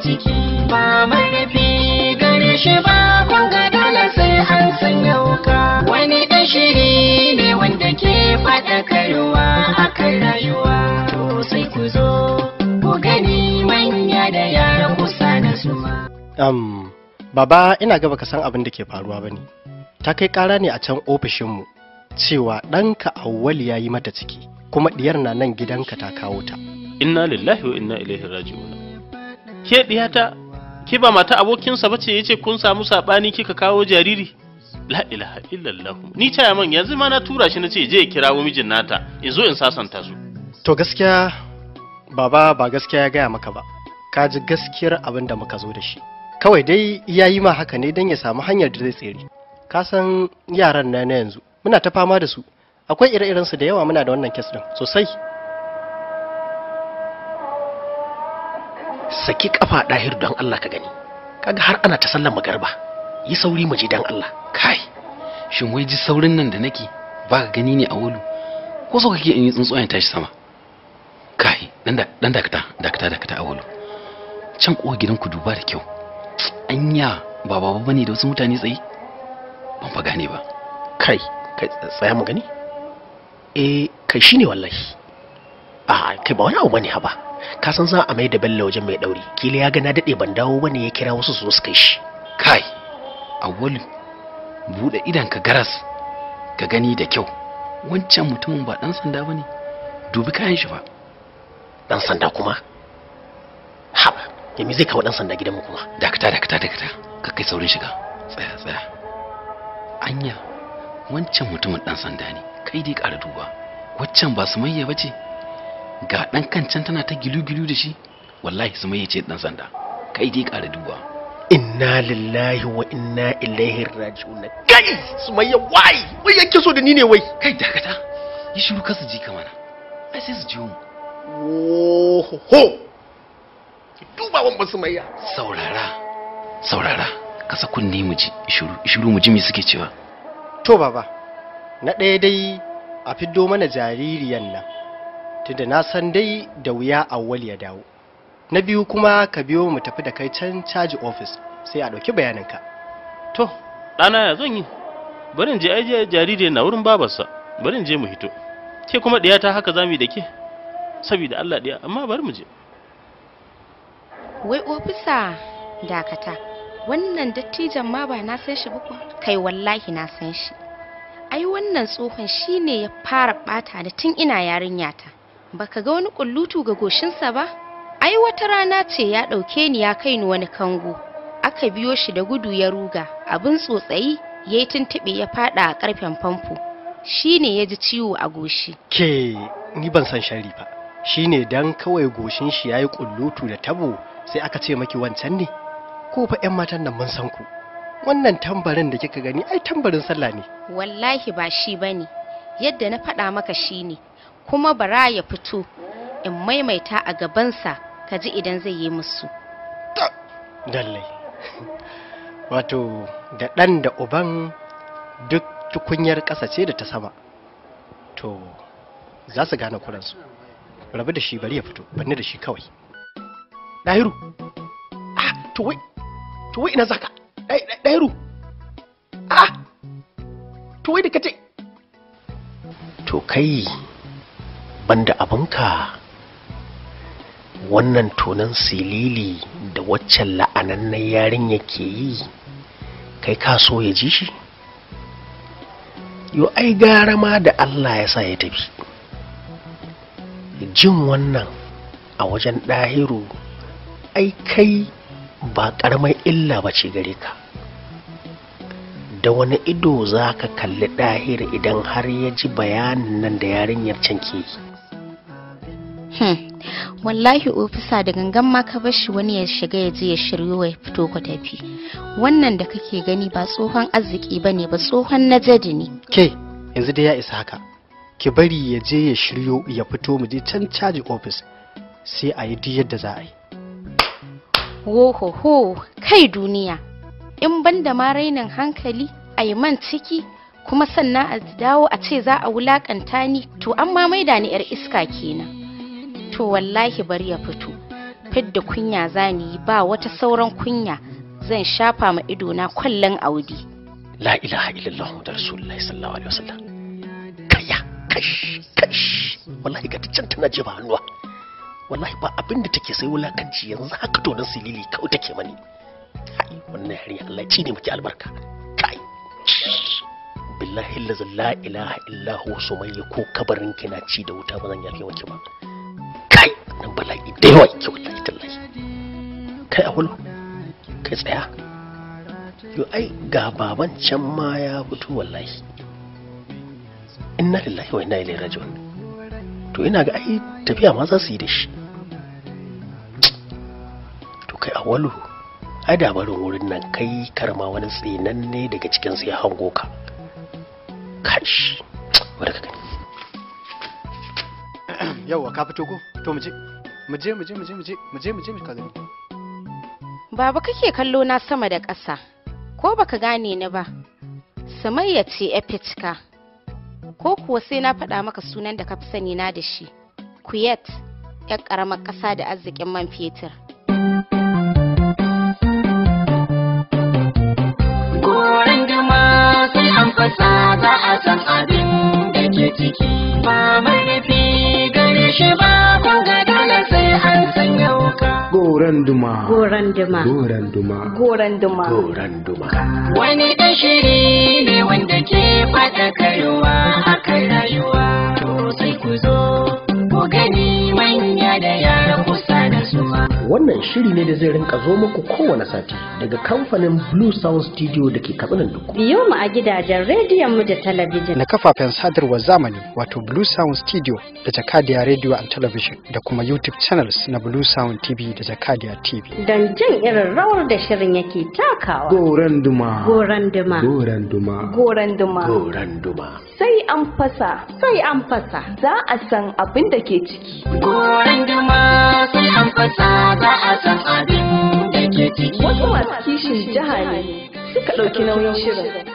ciki ba marfi gare shi ba kun ga dole sai an sanya wuka wani ɗan shiri ne wanda ke faɗakarwa akan rayuwa to sai ku zo ku gani manya da yara kusa da su ma Um, baba ina gaba ka san abin da ke faruwa bane. Ta kai ƙara ne a can ofishinmu cewa ɗanka Auwalu ya yi mata ciki kuma ɗiyar na nan gidanka ta kawo ta. inna lillahi wa inna ilaihi raji'un ke diyata ke ba mata abokinsa bace yace kun samu sabani kika kawo jariri la ilaha illallah ni taya man yanzu ma na tura shi nace je ya kirawo mijin nata in zo in sasanta su To gaskiya baba ba gaskiya ya gaya maka ba. Ka ji gaskiyar abin da muka zo da shi. Kawai dai ya yi ma haka ne don ya samu hanyar da zai tsere. Ka san yaran na na yanzu muna ta fama da su. Akwai ire-irensu da yawa muna da wannan kes ɗin sosai. saki kafa ɗahir don Allah ka gani kaga har ana ta sallar magarba yi sauri mu je don Allah kai shin wai ji saurin nan da nake ba ka gani ne a wulu ko so kake in yi tsuntsuwa tashi sama kai dan da dan dakata dakata dakata a wulu can kowa gidan ku duba da kyau anya ba baba bane da wasu mutane tsaye ban fa gane ba kai kai tsaya mu gani eh kai shine wallahi a kai ba wani abu bane haba ka san za a mai da bello wajen mai dauri kila ya ga na dade ban dawo bane ya kira wasu su zo su kai shi kai awwalu bude idan ka garas ka gani da kyau wancan mutumin ba dan sanda bane dubi kayan shi fa dan sanda kuma haba yami zai kawo dan sanda gidanmu kuma dakata dakata dakata ka kai saurin shiga tsaya tsaya anya wancan mutumin dan sanda ne kai dai ƙara duba waccan ba su mayya bace ga dan kancan tana ta gilu-gilu da shi wallahi su mayya ce dan sanda kai dai ƙara duba inna lillahi wa inna ilaihi raji'un kai sumayya wai wai yake so da ni ne wai kai dakata yi shiru ka su ji ka mana ai sai su ji mu Ohoho! Ki duba wan ba sumayya. saurara saurara kasa kunne mu ji shiru shiru mu ji me suke cewa To baba, na ɗaya dai a fiddo mana jaririyan nan, tunda na san dai da wuya awwal ya dawo. Na biyu kuma ka biyo mu tafi da kai can caji ofis sai a ɗauki bayaninka. to ɗana ya zan yi bari in je ajiye jariri na wurin babarsa bari in je mu hito ke kuma diyata haka zamu yi da ke saboda Allah diya amma bari mu je Wai ofisa dakata, wannan dattijan ma ba na san shi ba kuwa? Kai wallahi na san shi. Ai wannan tsohon shi ne ya fara ɓata ni tun ina yarinyata. Baka ga wani kullutu ga goshinsa ba? Ai wata rana ce ya ɗauke ni ya kai ni wani kango. Aka biyo shi da gudu ya ruga, abin tsotsayi ya yi tuntuɓe ya faɗa a ƙarfen famfo. Shi ne ya ji ciwo a goshi. Ke ni ban san shari ba. Shi ne dan kawai goshin shi ya yi ƙullutu da tabo sai aka ce maki wancan ne? Ko fa 'yan matan nan mun san ku. Wannan tambarin da kika gani ai tambarin sallah ne. wallahi ba shi ba ne yadda na faɗa maka shi ne kuma bara ya fito in maimaita a gabansa ka ji idan zai yi musu Lallai. Wato da ɗan da uban duk tukunyar ƙasa ce da ta sama. To za su gane kuransu. Rabu da shi bari ya fito, banni da shi kawai. Dahiru. Ah, to wai to wai ina zaka? Dai- dai- Dahiru. Ah. To wai da kace To kai banda abinka wannan tonan silili da waccan la'anannen yarinya ke yi kai ka so ya ji shi yo ai gara ma da Allah ya sa ya tafi jin wannan a wajen ɗahiru ai kai ba ƙaramar illa ba ce gare ka da wani ido za ka kalli ɗahiru idan har ya ji bayanin nan da yarinyar can ke yi hmm. wallahi ofisa da gangan ma ka bar shi wani ya shiga ya je ya shiryo ya fito ku tafi wannan da kake gani ba tsohon arziki ba ne ba tsohon najadi ne Ke yanzu dai ya isa haka. Ki bari ya je ya shiryo ya fito mu je can caji ofis sai a yi duk yadda za a yi. Wohoho, kai duniya, in ban da ma rainin hankali a yi man ciki kuma sannan a dawo a ce za a wulakanta ni to an ma maida ni 'yar iska kenan. To wallahi bari ya fito, fidda kunya zani yi ba wata sauran kunya zan shafa ma idona kwallon audi la ilaha illallah da rasulullahi sallallahu alaihi wasallam kaya kash kash wallahi ga ta can tana jefa hannuwa wallahi ba abin da take sai wulakanci yanzu haka to nan silili kawai take mani kai wannan yarinya Allah ci ne muke albarka kai billahi allazi la ilaha illa hu sumayya ko kabarin ki na ci da wuta ba zan yafe miki ba kai nan bala'i da yawa yake wallahi tallahi kai awulu kai tsaya yo ai ga baban can ma ya fito wallahi inna lillahi wa inna ilaihi raji'un to ina ga ai tafiya ma za su yi da shi to kai awalu ai da barin wurin nan kai karma wani tsinanne daga cikin su ya hango ka kash wadda ka gani yauwa ka fito ko to mu je mu je mu je mu je mu je mu je mu je mu ka gani baba kake kallo na sama da ƙasa ko baka gane ni ba samayya ce epitka ko kuwa sai na faɗa maka sunan da ka fi sani na da shi kuyet yar ƙaramar ƙasa da arzikin man fetur Goran duma sai an fasa za a san abin da ke ciki. Ba marfi gare shi ba kun ga dole sai an sanya wuka. Goran duma. Goran duma. Goran duma. Goran duma. goran duma Wani ɗan shiri ne wanda ke faɗakarwa a kan rayuwa. To sai ku zo ku gani manya da yara kusa da suwa. wannan shiri ne da zai rinka zo muku kowane sati daga kamfanin blue sound studio da ke katsinan duk Biyo mu a gidajen rediyon mu da talabijin. na kafafen sadarwar zamani wato Blue Sound Studio da Jakadiya Radio and Television da kuma YouTube channels na Blue Sound TV da Jakadiya TV. Don jin irin rawar da shirin yake takawa. Goran duma. Goran duma. Goran duma. Goran duma. goran duma Sai an fasa. Sai an fasa. Za a san abin da ke ciki. Goran duma sai an fasa za a san abin da ke ciki. Wasu masu kishin jiha ne suka ɗauki nauyin shirin.